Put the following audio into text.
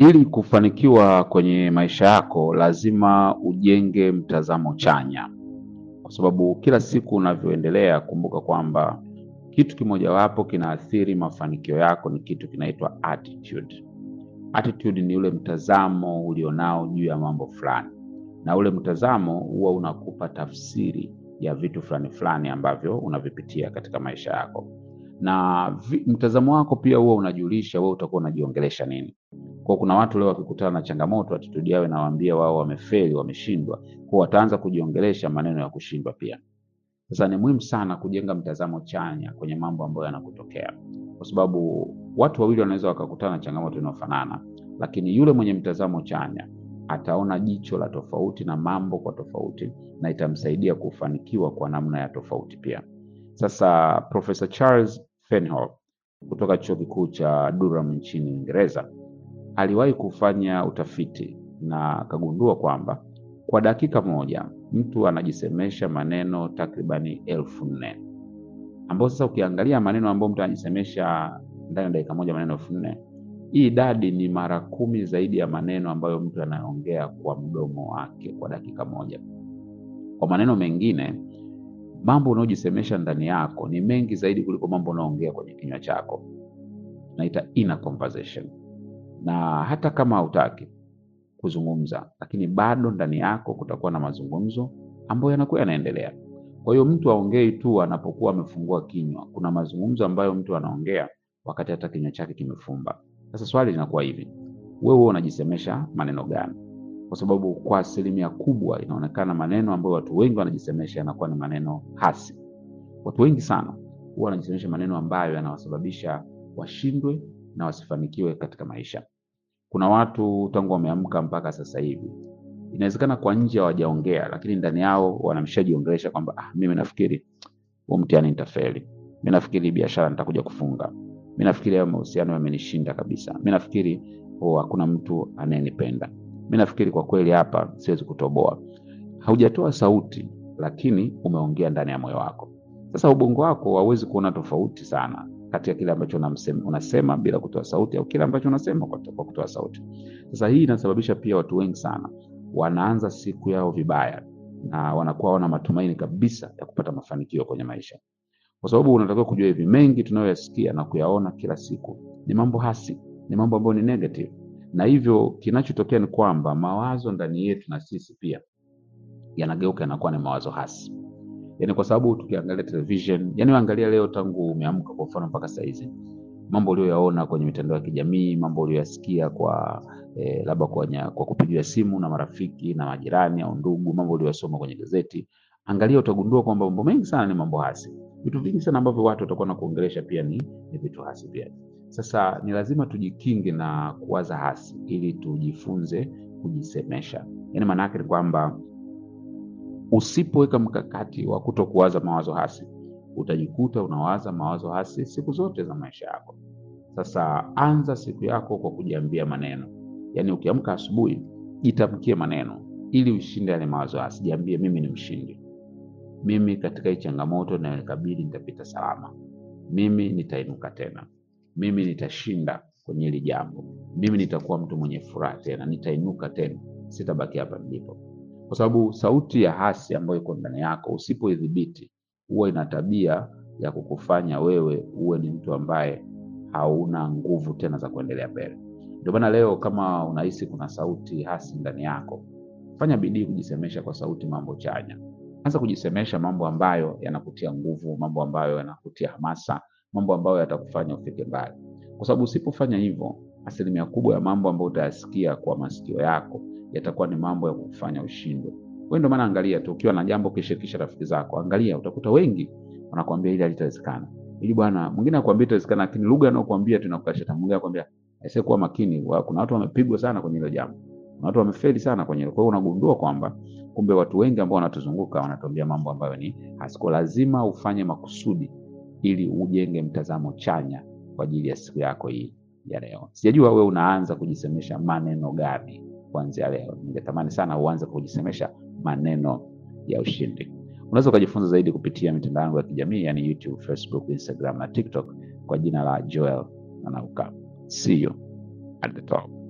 Ili kufanikiwa kwenye maisha yako, lazima ujenge mtazamo chanya, kwa sababu kila siku unavyoendelea, kumbuka kwamba kitu kimojawapo kinaathiri mafanikio yako ni kitu kinaitwa attitude. Attitude ni ule mtazamo ulionao juu ya mambo fulani, na ule mtazamo huwa unakupa tafsiri ya vitu fulani fulani ambavyo unavipitia katika maisha yako, na vi, mtazamo wako pia huwa unajulisha wewe utakuwa unajiongelesha nini. Kwa kuna watu leo wakikutana na changamoto, attitude yao inawaambia wao wamefeli, wameshindwa, kwa wataanza kujiongelesha maneno ya kushindwa pia. Sasa ni muhimu sana kujenga mtazamo chanya kwenye mambo ambayo yanakutokea, kwa sababu watu wawili wanaweza wakakutana na changamoto inayofanana, lakini yule mwenye mtazamo chanya ataona jicho la tofauti na mambo kwa tofauti, na itamsaidia kufanikiwa kwa namna ya tofauti pia. Sasa Profesa Charles Fenhoff kutoka chuo kikuu cha Durham nchini Uingereza aliwahi kufanya utafiti na akagundua kwamba kwa dakika moja mtu anajisemesha maneno takribani elfu nne ambao sasa ukiangalia maneno ambayo mtu anajisemesha ndani ya dakika moja maneno elfu nne hii idadi ni mara kumi zaidi ya maneno ambayo mtu anaongea kwa mdomo wake kwa dakika moja. Kwa maneno mengine, mambo unayojisemesha ndani yako ni mengi zaidi kuliko mambo unayoongea kwenye kinywa chako. Tunaita inner conversation, na hata kama hautaki kuzungumza, lakini bado ndani yako kutakuwa na mazungumzo ambayo yanakuwa yanaendelea. Kwa hiyo mtu aongei tu anapokuwa amefungua kinywa, kuna mazungumzo ambayo mtu anaongea wakati hata kinywa chake kimefumba. Sasa swali linakuwa hivi, wewe unajisemesha maneno gani? Kwa sababu kwa asilimia kubwa inaonekana maneno ambayo watu wengi wanajisemesha yanakuwa ni maneno hasi. Watu wengi sana huwa wanajisemesha maneno ambayo yanawasababisha washindwe na wasifanikiwe katika maisha. Kuna watu tangu wameamka mpaka sasa hivi, inawezekana kwa nje hawajaongea, lakini ndani yao wanamshajiongelesha kwamba ah, mimi nafikiri huo mtihani nitafeli, mimi nafikiri biashara nitakuja kufunga mi nafikiri hayo mahusiano yamenishinda kabisa. Mi nafikiri oh, hakuna mtu anayenipenda. Mi nafikiri kwa kweli hapa siwezi kutoboa. Haujatoa sauti, lakini umeongea ndani ya moyo wako. Sasa ubongo wako hauwezi kuona tofauti sana kati ya kile ambacho unamsema, unasema bila kutoa sauti au kile ambacho unasema kwa, kwa kutoa sauti. Sasa hii inasababisha pia watu wengi sana wanaanza siku yao vibaya na wanakuwa wana matumaini kabisa ya kupata mafanikio kwenye maisha kwa sababu unatakiwa kujua hivi, mengi tunayoyasikia na kuyaona kila siku ni mambo hasi, ni mambo ambayo ni negative, na hivyo kinachotokea ni kwamba mawazo ndani yetu na sisi pia yanageuka yanakuwa ni mawazo hasi. Yani kwa sababu tukiangalia television, yani angalia leo tangu umeamka kwa mfano mpaka saa hizi, mambo uliyoyaona kwenye mitandao ya kijamii, mambo uliyoyasikia kwa eh, labda kwa, kwa kupigiwa simu na marafiki na majirani au ndugu, mambo uliyosoma kwenye gazeti, angalia, utagundua kwamba mambo mengi sana ni mambo hasi vitu vingi sana ambavyo watu watakuwa na kuongelesha pia ni, ni vitu hasi pia. Sasa ni lazima tujikinge na kuwaza hasi ili tujifunze kujisemesha. Yaani maana yake ni kwamba usipoweka mkakati wa kuto kuwaza mawazo hasi, utajikuta unawaza mawazo hasi siku zote za maisha yako. Sasa anza siku yako kwa kujiambia maneno, yaani ukiamka asubuhi, jitamkie maneno ili ushinde yale mawazo hasi. Jiambie, mimi ni mshindi mimi katika hii changamoto inayonikabili nitapita salama. Mimi nitainuka tena. Mimi nitashinda kwenye hili jambo. Mimi nitakuwa mtu mwenye furaha tena, nitainuka tena, sitabaki hapa nilipo. Kwa sababu sauti ya hasi ambayo iko ndani yako usipoidhibiti, huwa ina tabia ya kukufanya wewe uwe ni mtu ambaye hauna nguvu tena za kuendelea mbele. Ndio maana leo kama unahisi kuna sauti hasi ndani yako, fanya bidii kujisemesha kwa sauti mambo chanya. Anza kujisemesha mambo ambayo yanakutia nguvu, mambo ambayo yanakutia hamasa, mambo ambayo yatakufanya ufike mbali, kwa sababu usipofanya hivyo, asilimia kubwa ya mambo ambayo utayasikia kwa masikio yako yatakuwa ni mambo ya kukufanya ushindwe. Wewe ndio maana angalia tu, ukiwa na jambo ukishirikisha rafiki zako, angalia, utakuta wengi wanakuambia hili halitawezekana, ili bwana mwingine akwambia itawezekana, lakini lugha anayokuambia tu inakukasha. Mwingine akwambia aisee, kuwa makini, kuna watu wamepigwa sana kwenye hilo jambo, kuna watu wamefeli sana kwenye hilo. Kwa hiyo unagundua kwamba kumbe watu wengi ambao wanatuzunguka wanatuambia mambo ambayo ni hasiko. Lazima ufanye makusudi ili ujenge mtazamo chanya kwa ajili ya siku yako hii ya leo. Sijajua wewe unaanza kujisemesha maneno gani kuanzia leo. Ningetamani sana uanze kujisemesha maneno ya ushindi. Unaweza ukajifunza zaidi kupitia mitandao yangu ya kijamii yani YouTube, Facebook, Instagram na TikTok kwa jina la Joel Nanauka. See you at the top.